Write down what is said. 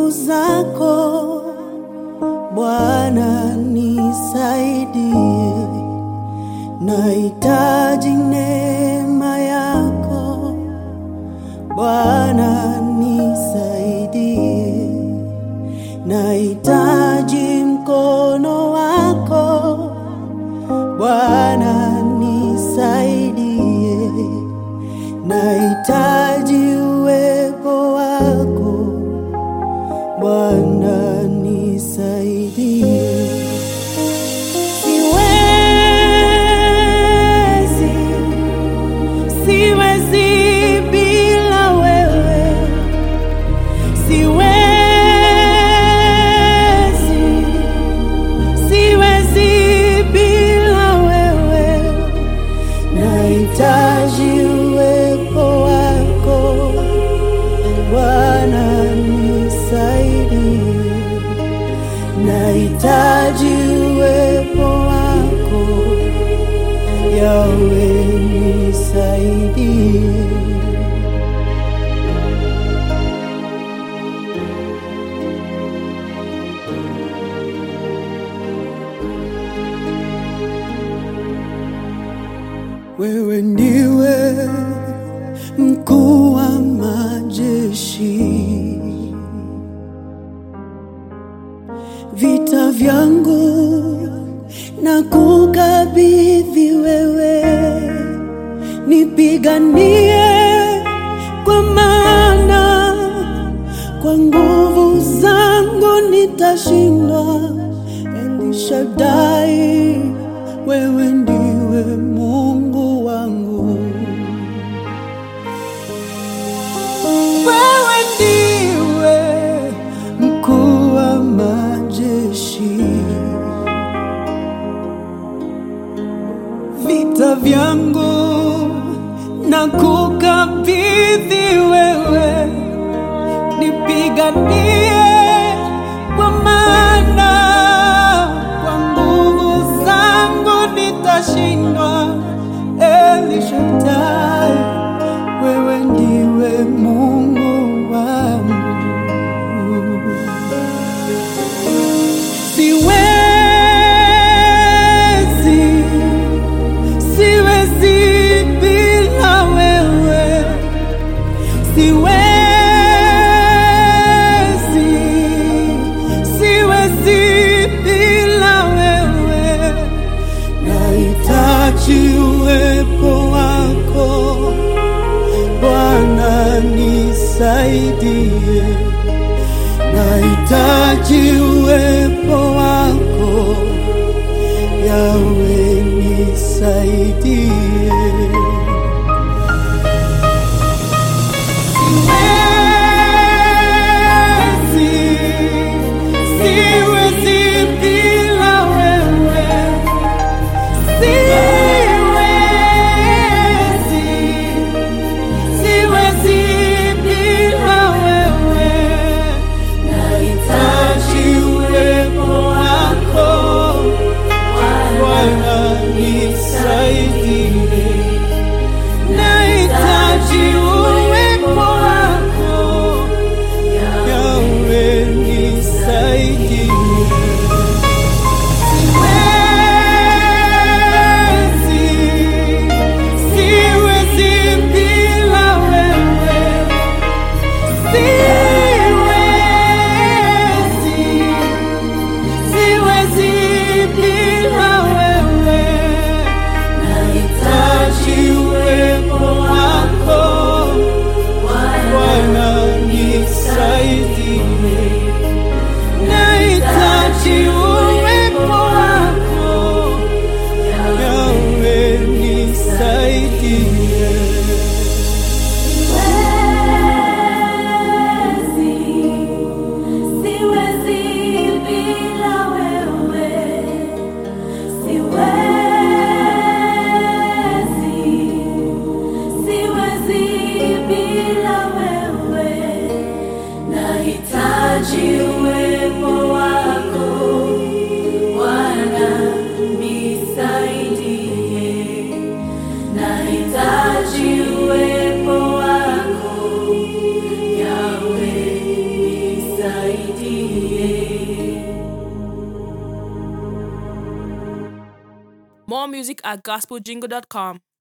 nguvu zako Bwana, nisaidie, nahitaji neema yako Bwana, nisaidie, nahitaji mkono wako Bwana, nisaidie, nahitaji uwepo wako Bwana, nisaidie. Siwezi, siwezi bila wewe, siwezi, siwezi bila wewe, nahitaji uwepo wako Bwana, nisaidie, nahitaji uwepo wako Yawe, nisaidie. Wewe ndiwe mkuu wa majeshi, vita vyangu na kukabidhi wewe, nipiganie kwa maana kwa nguvu zangu nitashindwa. Elishadai, wewe ndiwe Mungu wangu. Wewe ndiwe mkuu wa majeshi, vita vyangu na kukabidhi wewe, nipiganie kwa maana kwa nguvu zangu nitashindwa. Elishadai, wewe ndiwe Mungu wangu. Siwezi, siwezi bila wewe, siwezi, siwezi bila wewe, nahitaji uwepo wako Bwana, nisaidie, nahitaji uwepo wako Yawe, nisaidie. Siwezi, siwezi bila wewe, siwezi, siwezi bila wewe, nahitaji uwepo wako Bwana, nisaidie, nahitaji uwepo wako Yawe, nisaidie. Siwezi, siwezi bila wewe, siwezi, siwezi bila wewe, nahitaji uwepo wako Bwana, nisaidie, nahitaji uwepo wako Yawe, nisaidie. Siwezi, siwezi bila wewe, siwezi, siwezi bila wewe, nahitaji uwepo wako Bwana, nisaidie, nahitaji uwepo wako Yawe, nisaidie. more music at gospeljingle.com.